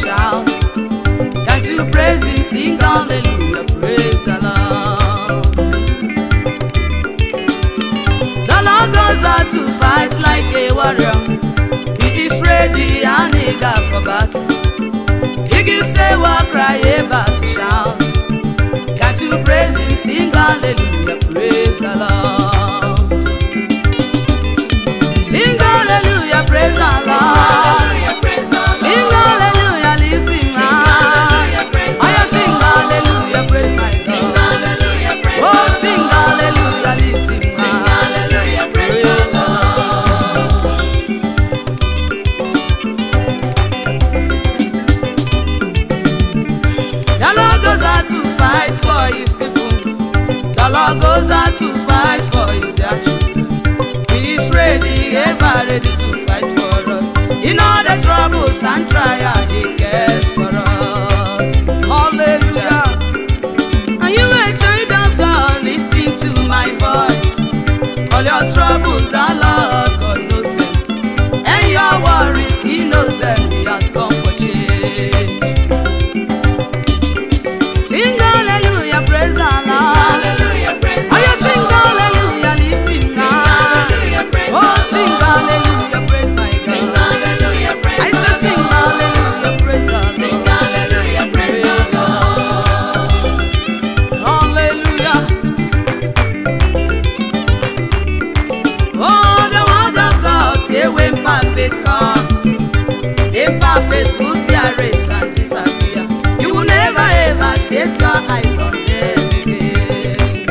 shout. Can't you praise him? Sing hallelujah, praise the Lord. The Lord goes out to fight like a warrior. He is ready and eager for battle. He gives a war cry about to shout. Can't you praise him? Sing hallelujah, praise the Lord. Sing hallelujah, praise the Lord. Hallelujah, praise the Lord. Sing hallelujah, lift him high. Hallelujah, praise Oh, the yeah, sing Lord. hallelujah, praise my Sing God. hallelujah, praise Oh, the sing Lord. hallelujah, lift him Sing high. hallelujah, praise the Lord. The Lord goes out to fight for his people. The Lord goes out to fight for his dear children. He is ready, ever ready to fight for us. In all the troubles and trials, he cares for us. Hallelujah. Are you a child of God? Listen to my voice. All your troubles, the Lord God knows them. And your worries, he knows them. He has come for change. Sing hallelujah, praise the Lord. Hallelujah, praise Oh, you the sing Lord. hallelujah, lift him Sing high. hallelujah, praise Oh, the sing Lord. hallelujah, praise my Sing God. hallelujah, praise I the say sing Lord. hallelujah, praise the Sing Lord. hallelujah, praise the Lord. Hallelujah. Oh, the word of God say when perfect comes, imperfect will tear race and disappear. You will never ever set your eyes on them again.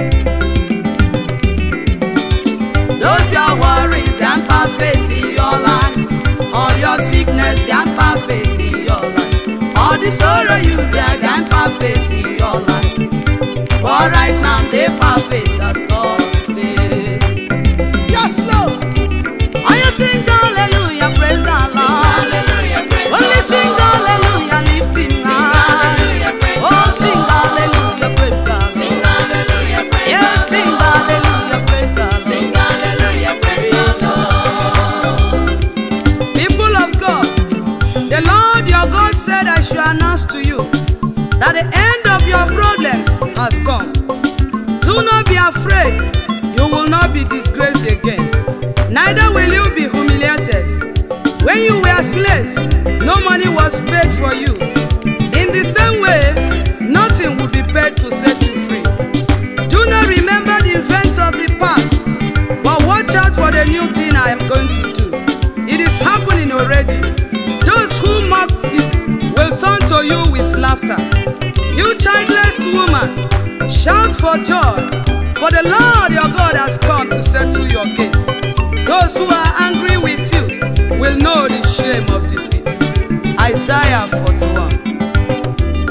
Those your worries, they are perfect in your life. All your sickness, they are perfect in your life. All the sorrow you bear, they are perfect in your life. But right now, they perfect has come to stay. Yes, Lord. Are you sing hallelujah, praise the Lord. Hallelujah, praise Only the sing Lord. hallelujah, lift him high. hallelujah, praise Oh, the sing Lord. hallelujah, praise the Sing Lord. hallelujah, praise Yes, the sing Lord. hallelujah, praise the Sing Lord. hallelujah, praise the Lord. People of God, the Lord your God said, I should announce to you that the end of your problems has come. Do not be afraid, you will not be disgraced again, neither will you be humiliated. When you were slaves, no money was paid for you. In the same way, nothing will be paid to set you free. Do not remember the events of the past, but watch out for the new thing I am going to do. It is happening already. Those who mock it will turn to you with laughter. You childless woman, shout for joy, for the Lord your God has come to settle your case. Those who are angry with you will know the shame of defeat. Isaiah 41.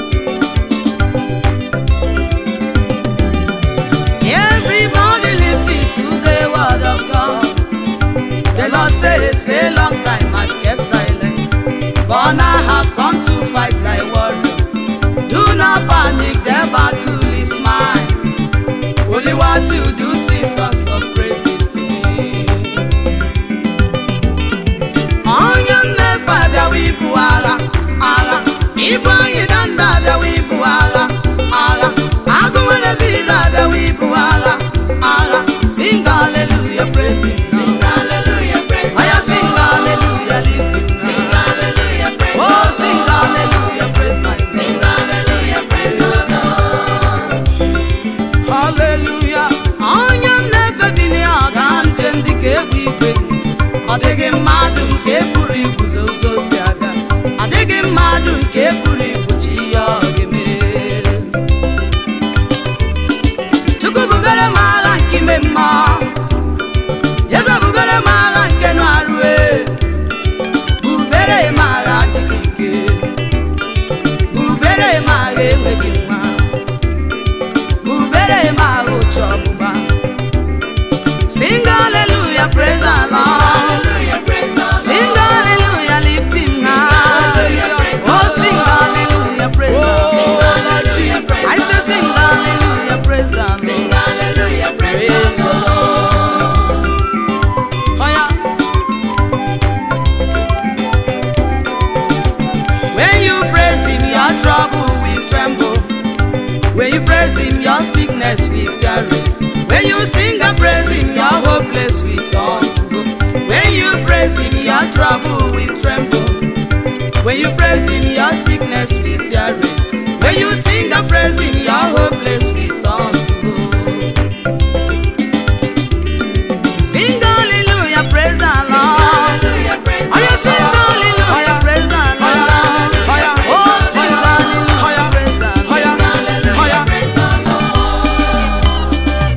Everybody listening to the word of God. The Lord says, for a long time I've kept silence, but now I have come to fight like warrior. Do not panic, the battle is mine. Only what you do, sing songs of praises to me. Onye mmefu abịawa ibu agha, agha. Ibu anyị danda abịawa ibu agha, agha. Agụ nwere David abịawa ibu agha, agha. Sing hallelujah, praise him now. Sing hallelujah, praise the Oya sing Lord. hallelujah, lift him Sing now. hallelujah, praise Oh, the sing Lord. hallelujah, praise my Sing God. hallelujah, praise the Lord. Hallelujah. Onye m na-efe you praise him, your sickness will terrorize. When you sing and praise him, your hopeless will turn to hope. When you praise him, your trouble will tremble. When you praise him, your sickness will terrorize. When you sing and praise him, your hopeless will turn to hope. Sing hallelujah, praise the Lord. Hallelujah, praise Oh, you sing hallelujah, praise the Lord. Oh, sing hallelujah, praise the Lord. Hallelujah, praise the Lord.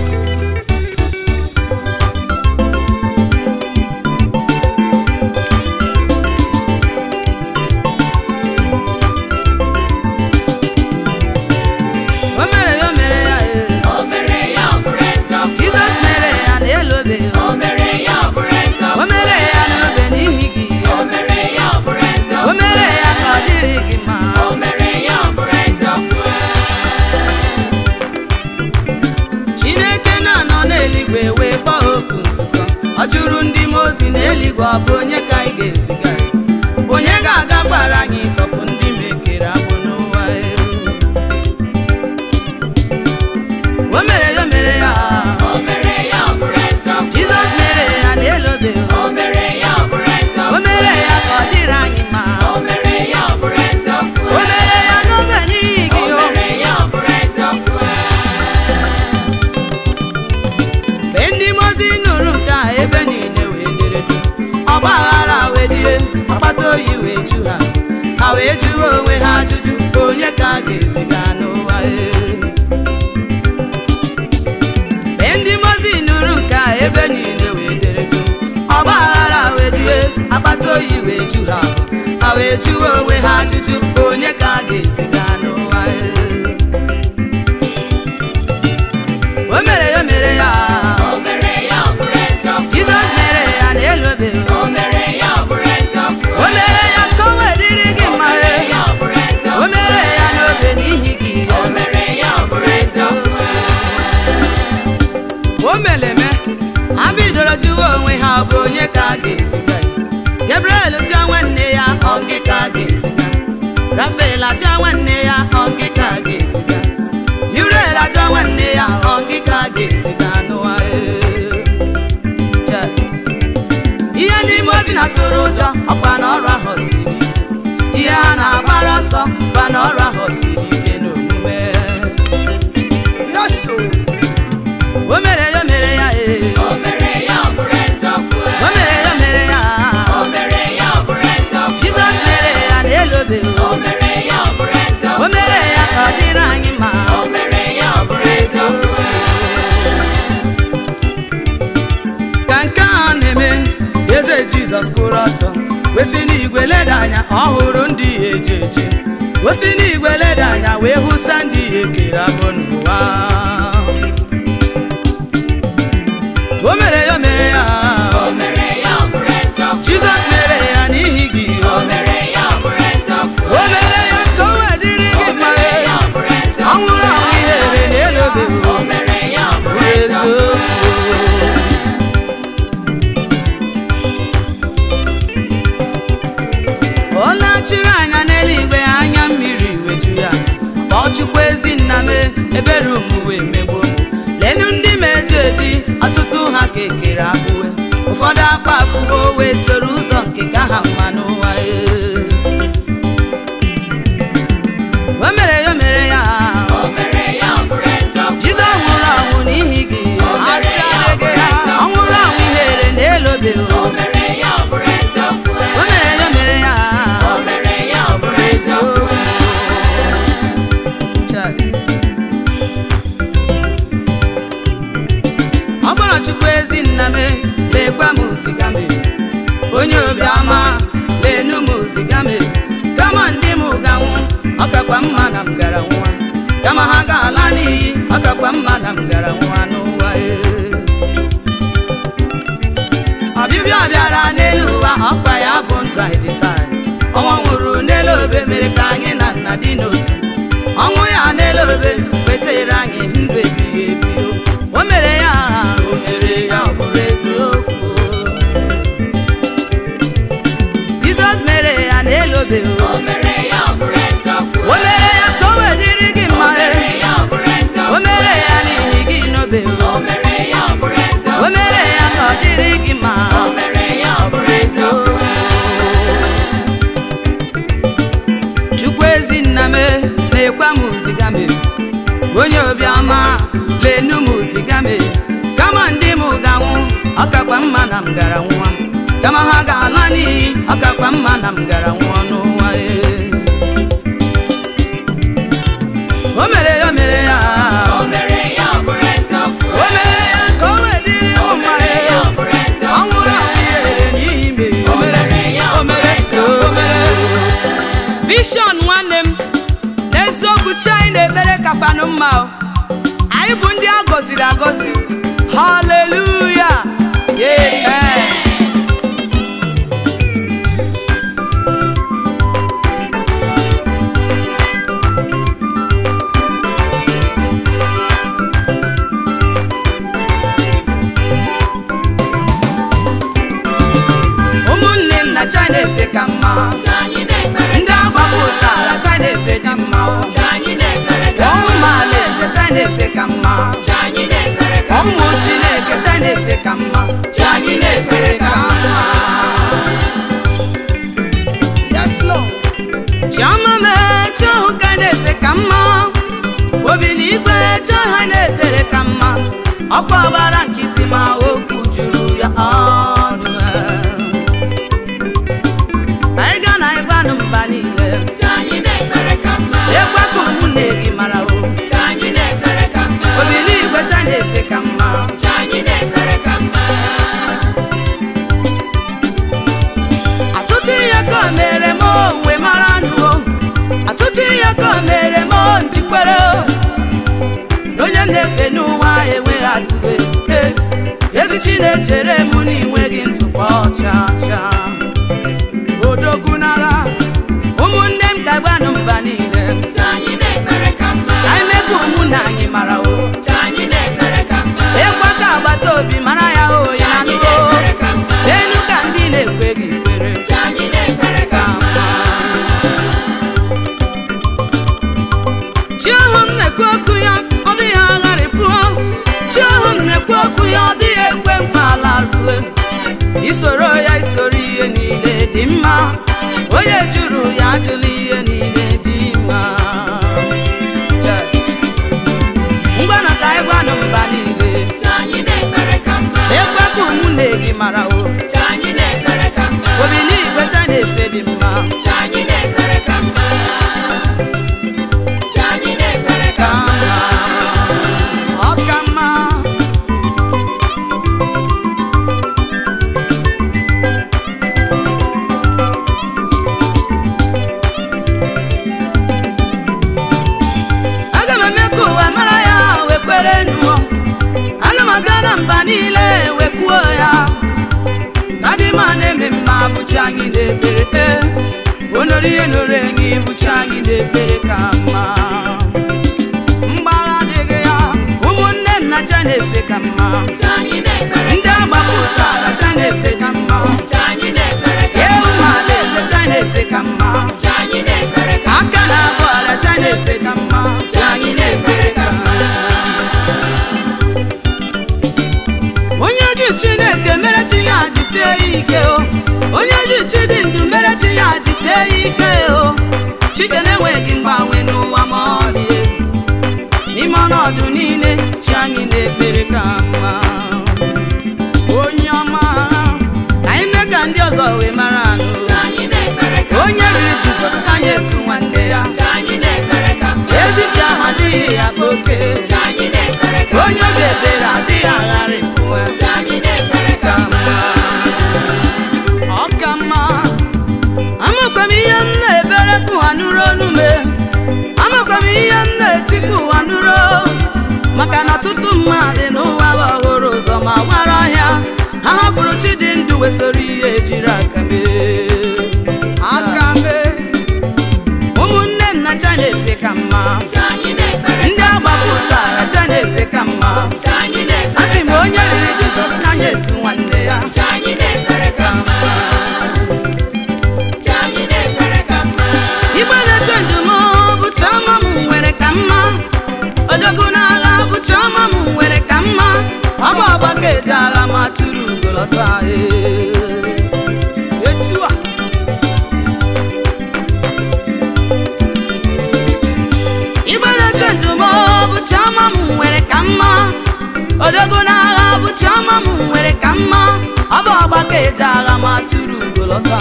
O mere ya, o mere ya, eh. O mere ya ọ bụrụ eziokwu. Jizọs mere ya n'elobe. O mere ya ọ bụrụ eziokwu. O mere ya n'obe n'ihi gị. O mere ya ọ bụrụ eziokwu. O mere ya ka ọ dịrị gị mma. O mere ya ọ bụrụ eziokwu. Chineke na-anọ n'eluigwe wee kpọọ oku nzukọ ọ jụrụ ndị mmụọ ozi n'eluigwe ọ bụ onye ka anyị ga-eziga onye ga-agakwara anyị tọpụ ndị mekere agbụ n'ụwa elu o mere ya o mere ya O mere ya ọ bụrụ eziokwu. Jizọs mere ya n'elobe O mere ya ọ bụrụ eziokwu. o mere ya ka ọ dịrị anyị mma O mere ya ọ bụrụ eziokwu. o mere ya n'obe n'ihi O gị o mere ya ọ bụrụ eziokwu. mgbe ndị mozi nụrụ nke a ebe niile wee dere duu ọgba aghara wee die ọkpata oyi wee ju ha ha wee jụọ onwe ha ajụjụ onye ka a ga-eziga n'ụwa ee. mgbe ndị mozi nụrụ nke a ebe niile wee dere duu ọgba aghara wee die akpata oyi wee ju ha ha wee jụọ onwe ha ajụjụ onye ka a ga-eziga n'ụwa ee. o mere ya o mere ya O mere ya ọ bụrụ eziokwu. Jizọs mere ya n'elobe O mere ya ọ bụrụ eziokwu. o mere ya ka o wee dịrị gị mma O mere ya ọ bụrụ eziokwu. o mere ya n'obe n'ihi gị O mere ya ọ bụrụ eziokwu. o mere eme ha bidoro jụwa onwe ha ọ bụ onye ka a ga-eziga ya Gabriel jụọ nwanne ya ọ gị ka a ga-eziga Rafael ajụọ nwanne ya ọ gị ka a ga-eziga Uriel ajụọ nwanne ya ọ gị ka a ga-eziga n'ụwa ee. Chee. ihe n'ime ozi na-atụrụ ụjọ ọkwa na ọrụ ahụ siri ike ihe ha na-agbara ọsọ kwa na ọrụ ahụ siri ike n'omume yaso o mere ya o mere ya ee O mere ya ọ bụrụ eziokwu. o mere ya o mere ya O mere ya ọ bụrụ eziokwu. jizọs mere ya n'elobe O mere ya ọ bụrụ eziokwu. o mere ya ka ọ dịrị anyị mma O mere ya ọ bụrụ eziokwu. ka nke a na-eme eze jizọs kwụrụ ọtọ wesi n'igwe leda anya ọ hụrụ ndị ya eji eji wesi n'igwe leda anya wee hụsa ndị ya ekere abụ n'ụwa o mere ya o mere ya O mere ya ọ bụrụ eziokwu. jizọs mere ya n'ihi gị O mere ya ọ bụrụ eziokwu. o mere ya ka o wee dịrị O gị mma mere ya ọ bụrụ eziokwu. ọ nwụrụ anwụ ihere n'elobe O mere ya ọ bụrụ eziokwu. eziokwu ọ lachiri anya n'eluigwe anya mmiri weju ya kpọọ chukwu ezi nna m ebere omuwe megbuo m lenu ndị ma eji eji ọtụtụ ha ka ekere abụwe ụfọdụ akpa afụwo wee soro ụzọ nke ka ha mma n'ụwa ee. o mere ya o mere ya O mere ya ọ bụrụ eziokwu. jizọs nwụrụ ọnwụ n'ihi gị asị adịghị ya ọ nwụrụ ọnwụ ihere n'elobe O mere ya ọ bụrụ eziokwu. o mere ya o mere ya O mere ya ọ bụrụ eziokwu. Chai. ọ bụrụ chukwu ezi nna m lekwa m ziga m onye obiọma lenu m ziga m kama ndị m ganwụ ọ kakwa mma na m gara nwa kama ha ga-ala n'iyi ọ kakwa mma na m gara nwa n'ụwa ee. ọbịbịa ọ bịara n'elu ụwa ọkwa ya bụ ndụ anyị dị taa ọnwa nwụrụ n'elu obe mere ka anyị na nna dị n'otu ọnwụ ya n'elu obe wetara anyị ndụ ebighị ebi o mere ya o mere ya ọ bụrụ eziokwu jizọs mere ya n'elu obe O mere ya ọ bụrụ eziokwu. o mere ya ka o wee dịrị gị mma O mere ya ọ lekwa m ziga m onye obiọma lenu m ziga m kama ndị m ga-anwụ ọkakwa mma na m gara nwa kama ha ga-ala n'iyi ọkakwa mma na m gara nwụọ n'ụwa ee. o mere ya o mere ya O mere ya ọ bụrụ eziokwu. o mere ya ka o wee dịrị m O mma mere ya ọ ee. bụrụ eziokwu. ọ nwụrụ anwụ ihere n'ihi me O mere ya ọ bụrụ eziokwu. Vision nwanne m n'eziokwu chi anyị na-ekpere kakwanụ mma o anyị bụ ndị a gọziri agọzi haleluya amen ụmụnne m na china efe ka mma Chi anyị na-ekpere ndị agbapụtara china efe dị mma o. Chi anyị na-ekpere ka ụmụ alaeze china efe ka mma Chi anyị na-ekpere ka ụmụ chineke china efe ka mma chi anyị na-ekpere ka mma Yes, Lord. chiọma mee chọhụ ka na-efe ka mma obi na igwe chọha na-ekpere ka mma ọkwa ọgbara nkịtị ma okwu juru ya ọnụ anyị ga na ịgwanụ mba niile Chi anyị na-ekpere ka mma. ekwe ka ụmụnne gị mara o Chi anyị na-ekpere ka mma. obi na igwe cha na-efe ka mma Chi anyị na-ekpere ka mma. Atụtụ ihe ka o mere m onwe mara nụ Atụtụ ihe ka o mere m njikwere o. Na onye m na-efe n'ụwa enweghị atụwe Eh, ezi chi na-echere m na inweghị ntụpọ chacha odogwu n'agha ụmụnne m ga-agbanụ mba niile Chi anyị na-ekpere ka mma. ka anyị mee ka ụmụnne anyị mara o Chi anyị na-ekpere ka mma. ịkwa ka agbata obi mara ya o Chi ya na anyị nụgo na-ekpere ka mma. enu ka ndị na-ekweghị kwere Chi anyị na-ekpere ka mma. chi ahụ m na-ekwu okwu ya ọ dịghị agharịpụọ chi ahụ m na-ekwu okwu ya ọ dịghị ekwe nkwa ala azụle isoro ya isoro ihe niile dị mma onye jụrụ ya ajụla ihe niile dị mma Chai. ngwanụ ka anyị gwanụ mba niile Chi anyị na-ekpere ka mma. ekwe ka ụmụnne gị mara o Chi anyị na-ekpere ka mma. obi n'igwe cha na-efe dị mma Chi anyị na-ekpere ka mma. Chi anyị na-ekpere ka ka mma. mma ọ ka mma aga m eme ka ụwa mara ya wee kwere nụọ aga m aga na mba niile wee kwuo ya na dị ma na-eme mma bụchi anyị na-ekpere onori ihe noro enyi bụchi anyị na-ekpere ka mma mgbagha adịghị ya ụmụnne m na cha na-efe ka mma Chi anyị na-ekpere ndị agbapụtara cha na-efe ka mma Chi anyị na-ekpere ka ewu ma alaeze cha na-efe ka mma Chi anyị na-ekpere ka aka na-agba ọrịa cha na-efe ka mma Chi anyị na-ekpere ka mma. onye ji chineke mere chi ya jisie ya ike o onye ji chi dị ndụ mere chi ya jisie ya ike o chike na-enweghị mgbanwe n'ụwa ma ọlị n'ime ọnọdụ niile chi anyị na-ekpere ka mma onye ọma ka anyị mee ka ndị ọzọ wee mara anụ Chi anyị na-ekpere ka onye riri jizọs ka anyị etu nwanne ya Chi anyị na-ekpere ka mma. ezi chi ahụ adịghị ya bụ oke Chi anyị na-ekpere ka onye obi ebere adịghị agharịpụ Chi anyị na-ekpere ka mma. ọ ka mma amakwa m ihe m na-ebere ka ụwa nụrụ onu me amakwa m ihe m na-eti ka ụwa nụrụ maka na ọtụtụ mmadụ n'ụwa bụ ọhụrụ ụzọ ma gwara ọhịa ha hapụrụ chi dị ndụ wesoro ihe jiri aka mee aka mee ụmụnne m na cha na-efe ka mma Chi anyị na-ekpere ndị agbapụtara cha na-efe ka mma Chi anyị na-ekpere a sị m onye riri jizọs ka anyị etu nwanne ya Chi anyị na-ekpere ka mma. Chi anyị na-ekpere ka mma. igbe na-eche ndụm bụ chiọma m nwere ka mma odogwu n'agha bụ chiọma m nwere ka mma ọ bụ ọgbaka eji agha ma tụrụ ugolọta etu chiọma m nwere ka mma odogo n'agha bụ chiọma m nwere ka mma ọ bụ ọgbakọ eji agha ma tụrụ ugolọta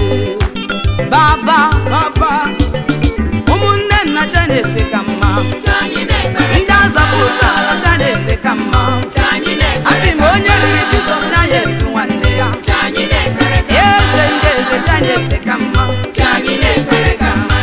baba baba ụmụnne m na cha na-efe ka mma Ka anyị na-ekpere ndị azọpụtara cha na-efe ka mma Ka anyị a sị na-ekpere m onye riri jizọs na ya etu nwanne ya Ka anyị na-ekpere ka eze ndị eze cha na-efe ka mma Ka anyị na-ekpere ka mma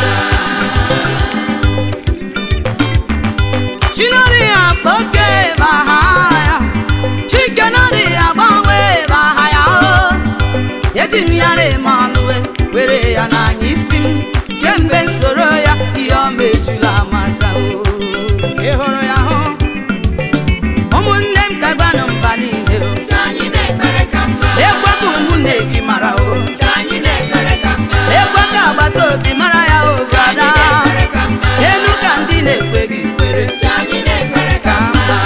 chinari akpa oke baha ya chikenari agbanwe baha ya o eji m ya na-eme ọnụ we were ya n'anya isi m kemgbe soro ya ihe ọma ejula amaka o ị hụrụ ya hụ ụmụnne m ka gbanụ mba niile o Ka anyị na-ekpere ka mma ekwe ka ụmụnne gị mara o Ka anyị na-ekpere ka mma ekwe ka agbata obi mara ya o Ka anyị brada na-ekpere ka mma elu ka ndị na-ekwe gị kwere Ka anyị na-ekpere ka mma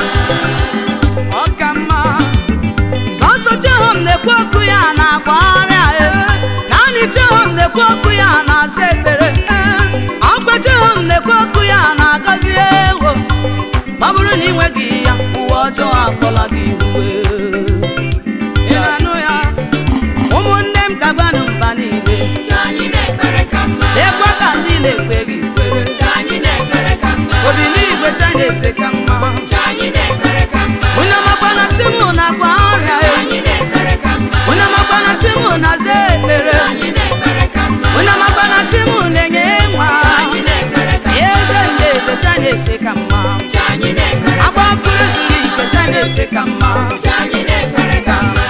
ọ ka mma sọsọ Jehova na-ekwu okwu ya na-agba ọrịa e naanị Jehova na-ekwu okwu ya na-aza ekpere e ọkwa Jehova na-ekwu okwu ya na-agọzi ewo ọ bụrụ na ị nweghị ya uwe ọjọọ akpọla gị iwe ị na-anụ ya ụmụnne m ka gbanụ mba niile Ka anyị na-ekpere ka mma ekwe ka ndị na-ekpe gị kwere Ka anyị na-ekpere ka mma obi n'igwe cha na-efe ka mma Ka anyị na-ekpere ka mma unu makwana chi m na-agba ọrịa Ka e anyị na-ekpere ka mma unu makwana chi m na-aza ekpere Ka anyị na-ekpere ka mma unu makwana chi m na-enye nwa Ka anyị na-ekpere ka mma eze ndị eze cha na-efe ka mma Ka anyị na-ekpere agba mkpụrụ zuru ike cha na-efe ka mma Ka anyị na-ekpere ka mma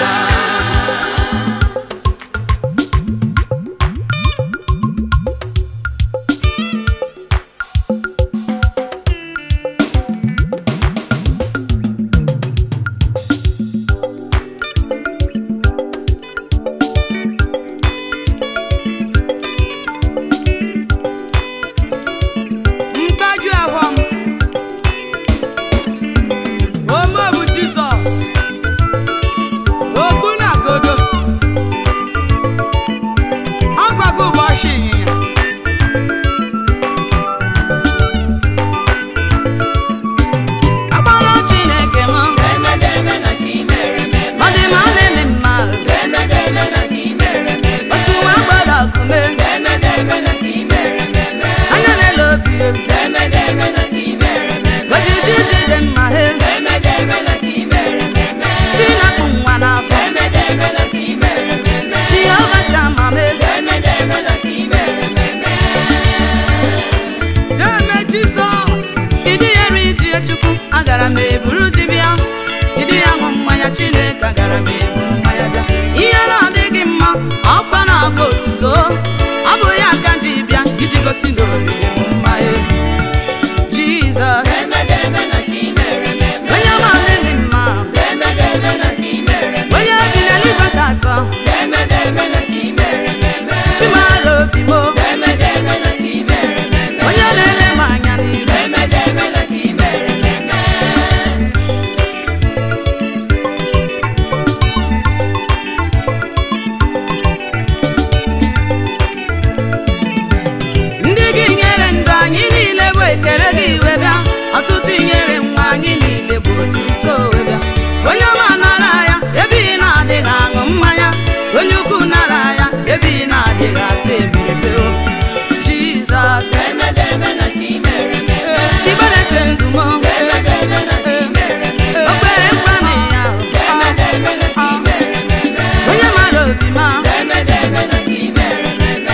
mgbaju ahụ m ome bụ jizọs ogbu na godo ọ gwago ụbọchị ịnyịnya agbara chineke m Emedeme na ka i mere m eme. ọ dị ma a na-eme mma Emedeme na ka i mere m eme. otu nwa gbara ọkụme Emedeme na ka i mere m eme. anya na-ele obi Emedeme na ka i mere m eme. ojiji jide mma he Emedeme na ka i mere m eme. chinapụ nwa n'afọ Emedeme na ka i mere m eme. jehova shama me Emedeme na ka i mere m eme. Deme Jizọs ịdị ya eri ji chukwu agara m eburu ji bịa ịdị ya ṅụ mmanya Chineke agara m ebu mmanya bịa ihe na-adịghị mma ọkwa na-agba otuto ọ bụ ya ka ji bịa iji gosi na oriri m mmanya Jizọs Emedeme na ka i mere m eme. onye ma na-eme mma Emedeme na ka i mere m onye bi n'eluigwe ka atọ Emedeme na ka i mere m eme. chimara obi m Emedeme na ka i mere m eme. onye na-ele m anya n'iru Emedeme na ka i mere m eme. ndị gị nyere ndụ anyị niile bụ ekele gị iwe bịa ọtụtụ inyere nwa anyị niile bụ otuto wee bịa onye ọma nara ya ebe ị na-adịghị aṅụ mmanya onye ukwu nara ya ebe ị na-adịghị ata ebiribe o jizọs Emedeme na ka i mere m eme. iberete ndụ m Emedeme na ka i mere m eme. okpere mkpami ya Emedeme na ka i mere m eme. onye mara obi ma Emedeme na ka i mere m eme.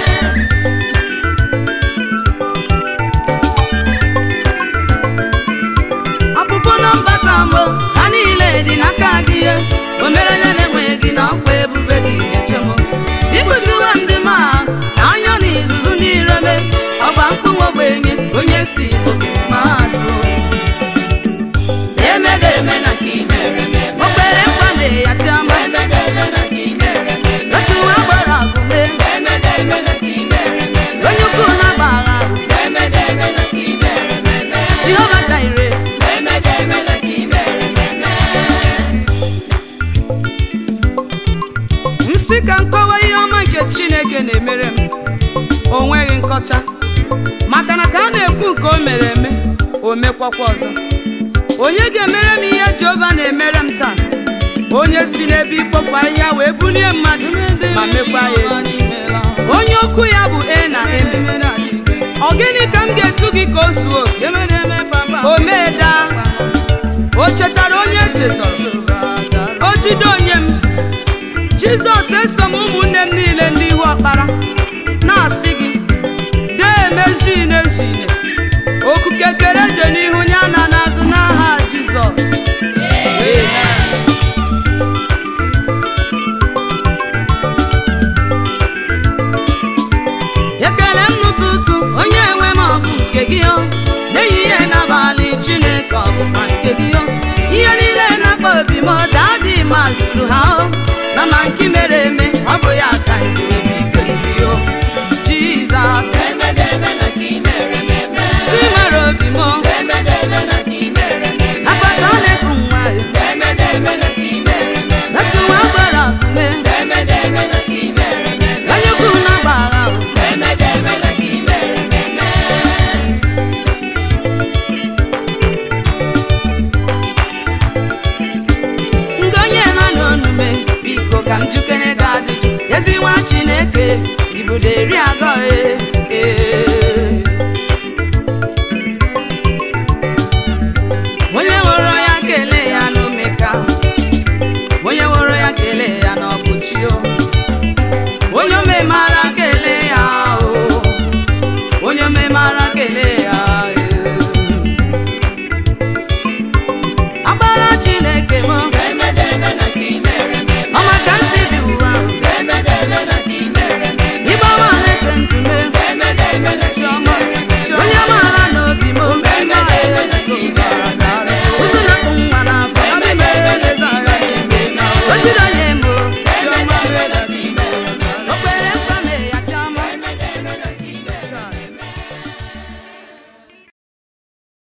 ọpụpụ na mbata mbụ ha niile dị n'aka gị ihe o mere onye na-enweghị gị na ọkwa ebube gị na-eche m ịkụziwa ndị ma na anya na izuzu ndị irome ọgba mkpụnwa ogbenye onye si oke mmadụ Emedeme na ka i mere m eme. okpere mkpame ya chiama Emedeme na ka i mere m eme. otu nwa gbara ọgụme Emedeme na ka i mere m eme. onye ukwu na-agba agha Emedeme na ka i mere m eme. jehova jaire Emedeme na ka i mere m eme. m sị ka nkọwa ihe ọma nke chineke na-emere m o nweghị nkọcha maka na ka a na-ekwu nke o mere eme o o mekwakwa ọzọ onye ga-emere m ihe jehova na-emere m taa onye si n'ebe ikpofu ahịhịa wee bulie mmadụ ma mekwa ya ezi onye okwu ya bụ e na eme ọ gịnị ka m ga-etu gị ka o zuo oke o mee daa o chetara onye echezọrọ o jide onye m jizọs eso m ụmụnne m niile ndị ihu ọkpara na-asị gị dee emezine ezine okuke kere je n'ihu ya na n'azụ n'aha jizọs ekele m n'ụtụtụ onye nwe m ọ bụ nke gị o n'ehihie n'abalị chineke ọ bụkwa nke gị o ihe niile na-akpa obi m daadị ma zuru ha o na ma nke mere eme ọ bụ ya ka m jiri bụ ikere gị o jizọs Demedeme na ka ị mere m eme. chi nwere obi m Demedeme na ka ị mere m eme. akpata na-efu nwa ya Demedeme na ka ị mere m eme. etu nwa gbara akume Demedeme na ka ị mere m eme. onye ukwu na-agba agha o Demedeme na ka ị mere m eme. ndị onye nọ n'onume biko ka m jukere gị ajụjụ ezi nwa chineke ibudo eri agụ